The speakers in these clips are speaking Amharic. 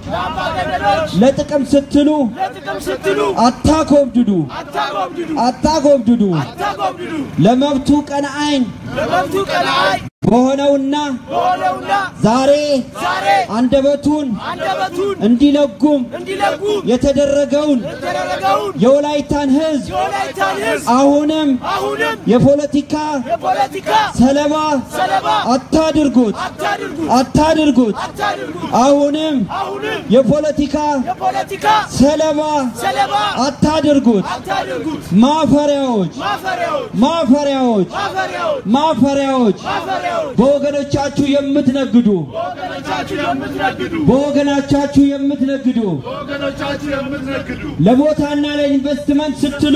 ለአምባገነኖች ለጥቅም ስትሉ ለጥቅም ስትሉ አታኮብድዱ አታጎብድዱ አታኮብድዱ አታጎብድዱ ለመብቱ ቀናአኝ ለመብቱ ቀናይ በሆነውና በሆነውና ዛሬ ዛሬ አንደበቱን አንደበቱን እንዲለጉም እንዲለጉም የተደረገውን የተደረገውን የወላይታን ሕዝብ የወላይታን ሕዝብ አሁንም አሁንም የፖለቲካ የፖለቲካ ሰለባ ሰለባ አታድርጉት አታድርጉት አታድርጉት አታድርጉት አሁንም አሁንም የፖለቲካ የፖለቲካ ሰለባ ሰለባ አታድርጉት አታድርጉት ማፈሪያዎች ማፈሪያዎች ማፈሪያዎች ማፈሪያዎች ማፈሪያዎች ማፈሪያዎች በወገኖቻችሁ የምትነግዱ ወገኖቻችሁ የምትነግዱ በወገኖቻችሁ የምትነግዱ ወገኖቻችሁ የምትነግዱ ለቦታና ለኢንቨስትመንት ስትሉ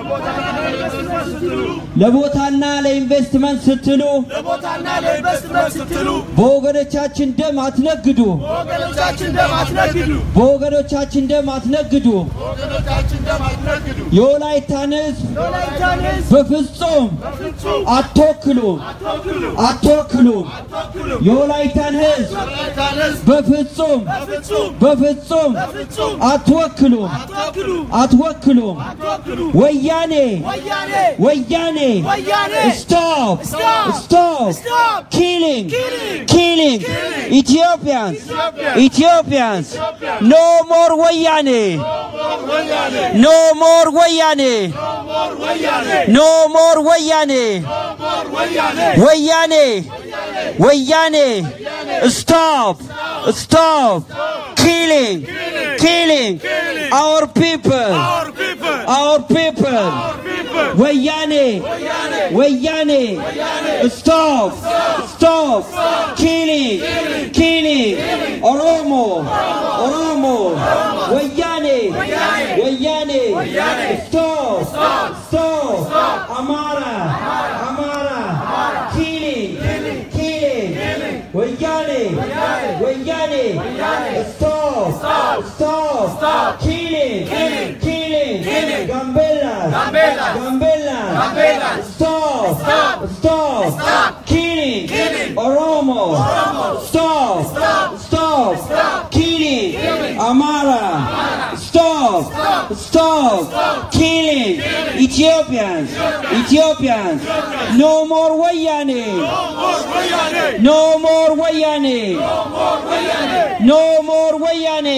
ለቦታና ለኢንቨስትመንት ስትሉ ለቦታና ለኢንቨስትመንት ስትሉ በወገኖቻችን ደም አትነግዱ ወገኖቻችን ደም አትነግዱ በወገኖቻችን ደም አትነግዱ ወገኖቻችን ደም አትነግዱ የወላይታን ሕዝብ የወላይታን ሕዝብ በፍጹም በፍጹም አትወክሉ አትወክሉ አትወክሉ አትወክሉ የወላይታን ሕዝብ የወላይታን ሕዝብ በፍጹም በፍጹም በፍጹም በፍጹም አትወክሉ አትወክሉ አትወክሉ አትወክሉ ወያኔ ወያኔ ወያኔ ወያኔ ስቶፕ Stop! ስቶፕ Stop! killing Killing! killing Killing! Ethiopians Ethiopians! Ethiopians Ethiopians! no more ወያኔ ወያኔ no more ወያኔ ሞር ወያኔ no more ወያኔ ሞር ወያኔ ወያኔ ወያኔ stop stop killing killing our people our people our people our people ወያኔ ወያኔ stop stop killing killing ኦሮሞ ኦሮሞ ወያኔ ወያኔ stop stop አማራ አማራ killing killing ወያኔ ወያኔ stop stop killing killing Gambelas Gambelas. Gambelas Gambelas. Stop Stop. Stop Killing Killing. Oromo Stop Stop Killing Amara Stop Stop Killing Ethiopians Ethiopians No more Wayane ሞር ወያኔ No more Wayane No more Wayane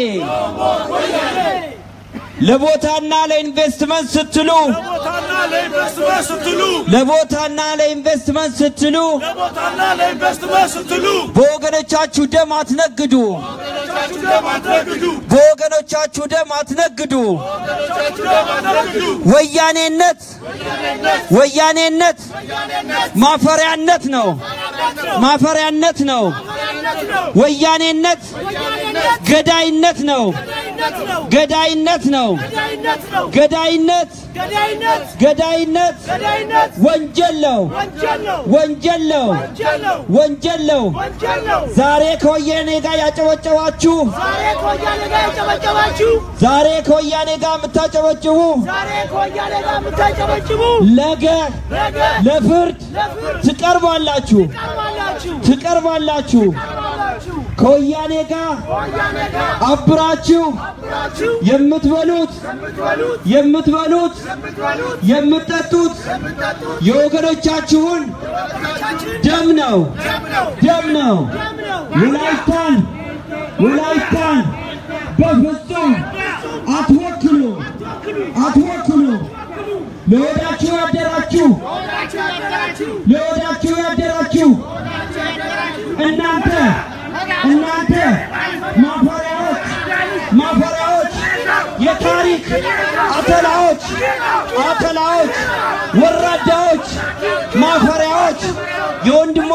ለቦታና ለኢንቨስትመንት ስትሉ ለቦታና ለኢንቨስትመንት ስትሉ ለቦታና ለኢንቨስትመንት ስትሉ ለቦታና ለኢንቨስትመንት ስትሉ በወገኖቻችሁ ደም አትነግዱ። ወገኖቻችሁ ደም አትነግዱ በወገኖቻችሁ ደም አትነግዱ። ወገኖቻችሁ ደም አትነግዱ ወያኔነት ወያኔነት ማፈሪያነት ነው። ማፈሪያነት ነው። ወያኔነት ገዳይነት ነው። ገዳይነት ነው። ገዳይነት ነው ገዳይነት ገዳይነት ገዳይነት ገዳይነት ወንጀል ነው። ወንጀል ነው ወንጀል ነው። ወንጀል ነው ወንጀል ነው። ወንጀል ነው ዛሬ ከወያኔ ጋር ያጨበጨባችሁ ዛሬ ከወያኔ ጋር የጨበጨባችሁ ዛሬ ከወያኔ ጋር የምታጨበጭቡ ዛሬ ከወያኔ ጋር የምታጨበጭቡ ነገ ነገ ለፍርድ ለፍርድ ትቀርባላችሁ ትቀርባላችሁ ትቀርባላችሁ። ትቀርባላችሁ ከወያኔ ጋር ከወያኔ ጋር አብራችሁ አብራችሁ የምትበሉት የምትበሉት የምትበሉት የምትበሉት የምትጠጡት የምትጠጡት የወገኖቻችሁን ወገኖቻችን ደም ነው ደም ነው ደም ነው። ደም ነው ወላይታን ወላይታን በፍጹም አትወክሉ አትወክሉ። ለወዳችሁ ያደራችሁ ወዳችሁ ያደራችሁ ለወዳችሁ ያደራችሁ እናንተ እናንተ ማፈሪያዎች ማፈሪያዎች የታሪክ አተላዎች አተላዎች ወራዳዎች ማፈሪያዎች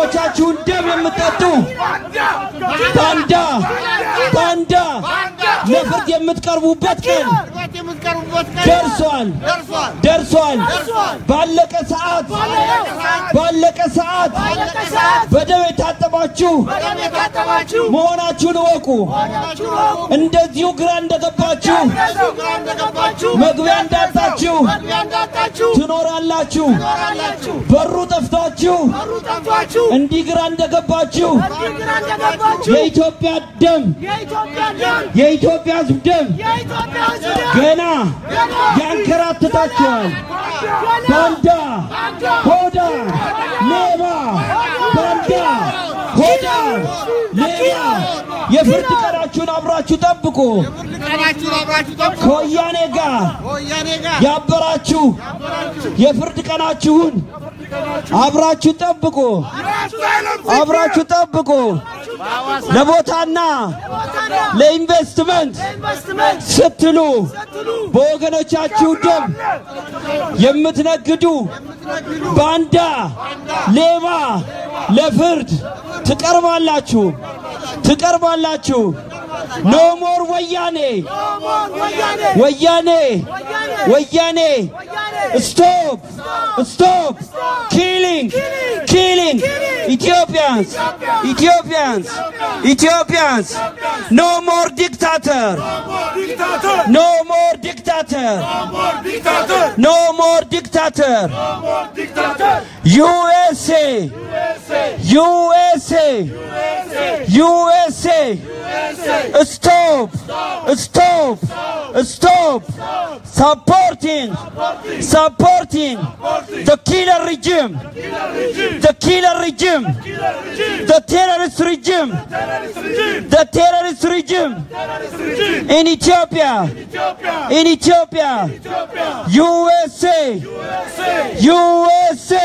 የወንድሞቻችሁን ደም የምትጠጡ ባንዳ ባንዳ ለፍርድ የምትቀርቡበት ቀን ፍርድ የምትቀርቡበት ቀን ደርሷል ደርሷል ደርሷል። ደርሷል። ባለቀ ሰዓት ባለቀ ሰዓት ባለቀ ሰዓት በደም የታጠባችሁ በደም የታጠባችሁ መሆናችሁን እወቁ። መሆናችሁ እወቁ። እንደዚሁ ግራ እንደገባችሁ እንደዚሁ ግራ እንደገባችሁ መግቢያ እንዳጣችሁ መግቢያ እንዳጣችሁ ትኖራላችሁ። ትኖራላችሁ። በሩ ጠፍቷችሁ በሩ ጠፍቷችሁ እንዲህ ግራ እንደገባችሁ እንዲህ ግራ እንደገባችሁ የኢትዮጵያ ደም የኢትዮጵያ ደም የኢትዮጵያ ሕዝብ ደም የኢትዮጵያ ሕዝብ ደም ገና ያንከራትታችኋል። ባንዳ፣ ሆዳ፣ ሌባ፣ ባንዳ፣ ሆዳ፣ ሌባ የፍርድ ቀናችሁን አብራችሁ ጠብቁ። ፍርድ ቀናችሁን አብራችሁ ጠብቁ። ከወያኔ ጋር ከወያኔ ጋር ያበራችሁ የፍርድ ቀናችሁን አብራችሁ ጠብቁ። አብራችሁ ጠብቁ። ለቦታና ለኢንቨስትመንት ኢንቨስትመንት ስትሉ ስትሉ በወገኖቻችሁ ደም የምትነግዱ ባንዳ፣ ሌባ ለፍርድ ትቀርባላችሁ ትቀርባላችሁ። ኖ ሞር ወያኔ ወያኔ ወያኔ ወያኔ ስቶፕ ስቶፕ ኪሊንግ ኪሊንግ ኢትዮጵያንስ ኢትዮጵያንስ ኢትዮጵያንስ ኖ ሞር ዲክታተር ኖ ሞር ዲክታተር ኖ ሞር ዲክታተር ዩኤስኤ ዩኤስኤ ዩኤስኤ ስቶፕ ስቶፕ ስቶፕ supporting supporting the killer regime the killer regime the terrorist regime the terrorist regime in Ethiopia in Ethiopia USA USA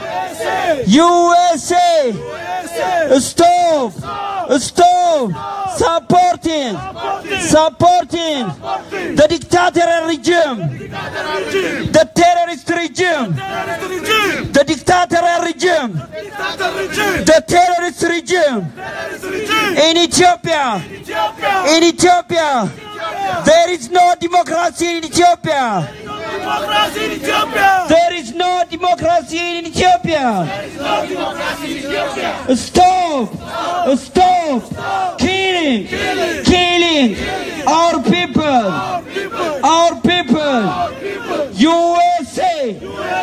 USA stop stop supporting supporting the dictatorial regime the terrorist regime the dictatorial regime the terrorist regime in Ethiopia in Ethiopia there is no democracy in Ethiopia there is no democracy in Ethiopia Stop! Stop! Killing! Killing! Our people! Our people! USA!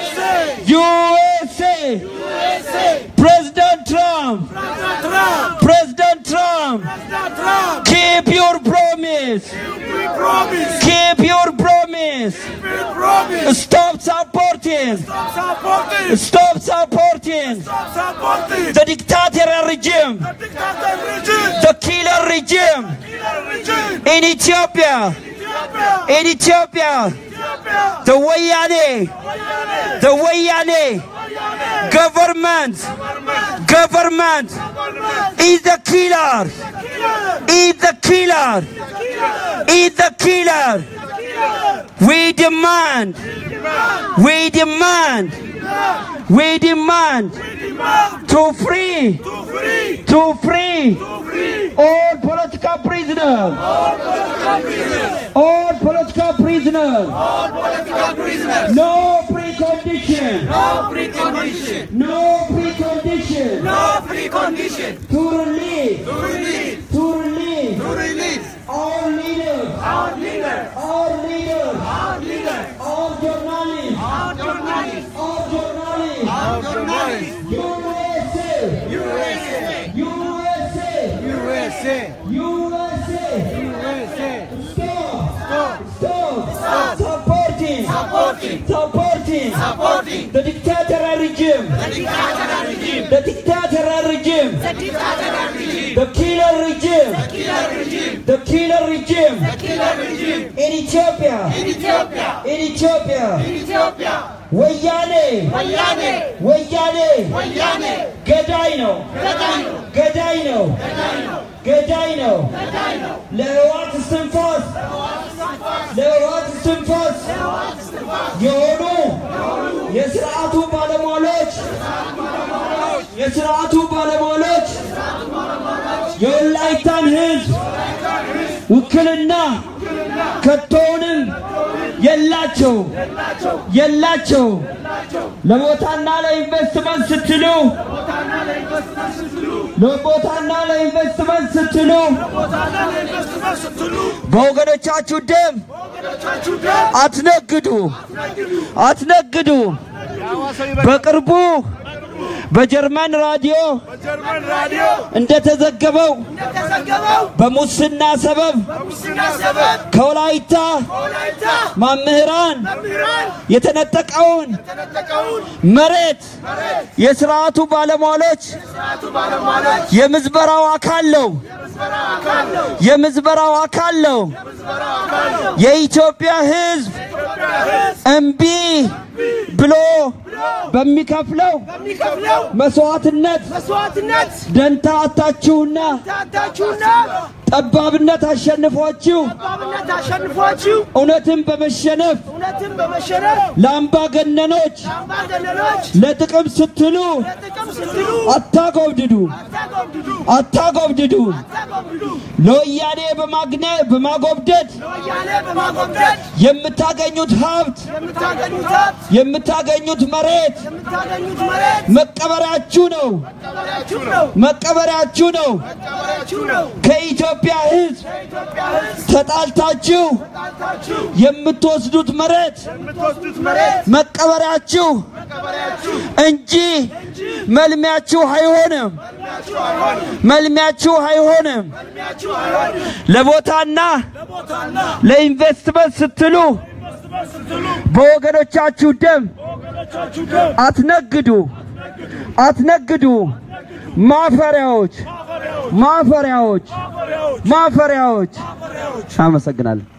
USA! President Trump! President Trump! Keep your promise! Keep your promise! Stop supporting! Stop supporting! The dictatorial regime! The killer regime! In Ethiopia! In Ethiopia! The Wayane! The Wayane! Government! Government! Is the killer! Is the killer! Is the killer! We demand! We demand! We demand to free! To free! All political prisoners! All political prisoners! No precondition! No precondition! To release! To release! Our leaders! Our leaders! All journalists! All journalists! USA! USA! USA! Stop! Stop! Supporting! Supporting! The dictatorial regime! The dictatorial regime! The killer regime! The killer regime! In Ethiopia! In Ethiopia! ወያኔ ወያኔ ገዳይ ነው ገዳይ ነው ገዳይ ነው ለህዋት እስትንፋስ ለህዋት እስትንፋስ የሆኑ የስርዓቱ ባለሟሎች የስርዓቱ ባለሟሎች የወላይታን ህዝብ ውክልና ከቶውንም የላቸው የላቸው ለቦታና ለኢንቨስትመንት ስትሉ ለቦታና ለኢንቨስትመንት ስትሉ በወገኖቻችሁ ደም አትነግዱ አትነግዱ። በቅርቡ በጀርመን ራዲዮ በጀርመን ራዲዮ እንደተዘገበው የተዘገበው በሙስና ሰበብ ሙስና ሰበብ ከወላይታ ወላይታ መምህራን መምህራን የተነጠቀውን የተነጠቀውን መሬት የስርዓቱ ባለሟሎች ስርዓቱ ባለሟሎች የምዝበራው አካል ነው የምዝበራ አካል ነው። የምዝበራው አካል ነው። የምዝበራው አካል ነው። የኢትዮጵያ ሕዝብ የኢትዮጵያ ሕዝብ እምቢ ብሎ በሚከፍለው በሚከፍለው መስዋዕትነት መስዋዕትነት ደንታ አታችሁና ታታችሁና ጠባብነት አሸንፏችሁ ጠባብነት አሸንፏችሁ እውነትን በመሸነፍ እውነትን በመሸነፍ ለአምባገነኖች ለአምባገነኖች ለጥቅም ስትሉ ለጥቅም ስትሉ አታጎብድዱ አታጎብድዱ አታጎብድዱ አታጎብድዱ ለወያኔ በማግነ በማጎብደድ ለወያኔ በማጎብደድ የምታገኙት ሀብት የምታገኙት ሀብት የምታገኙት መሬት የምታገኙት መሬት መቀበሪያችሁ ነው መቀበሪያችሁ ነው መቀበሪያችሁ ነው መቀበሪያችሁ ነው። ከኢትዮጵያ ሕዝብ የኢትዮጵያ ሕዝብ ተጣልታችሁ ጣልታችሁ የምትወስዱት መሬት የምትወስዱት መሬት መቀበሪያችሁ መቀበሪያችሁ እንጂ መልሚያችሁ አይሆንም መልሚያችሁ አይሆንም። መልሚያችሁ አይሆንም መልሚያችሁ አይሆንም። ለቦታና ለቦታና ለኢንቨስትመንት ስትሉ ስትሉ በወገኖቻችሁ ደም ወገኖቻችሁ ደም አትነግዱ አትነግዱ ማፈሪያዎች ማፈሪያዎች ማፈሪያዎች አመሰግናለሁ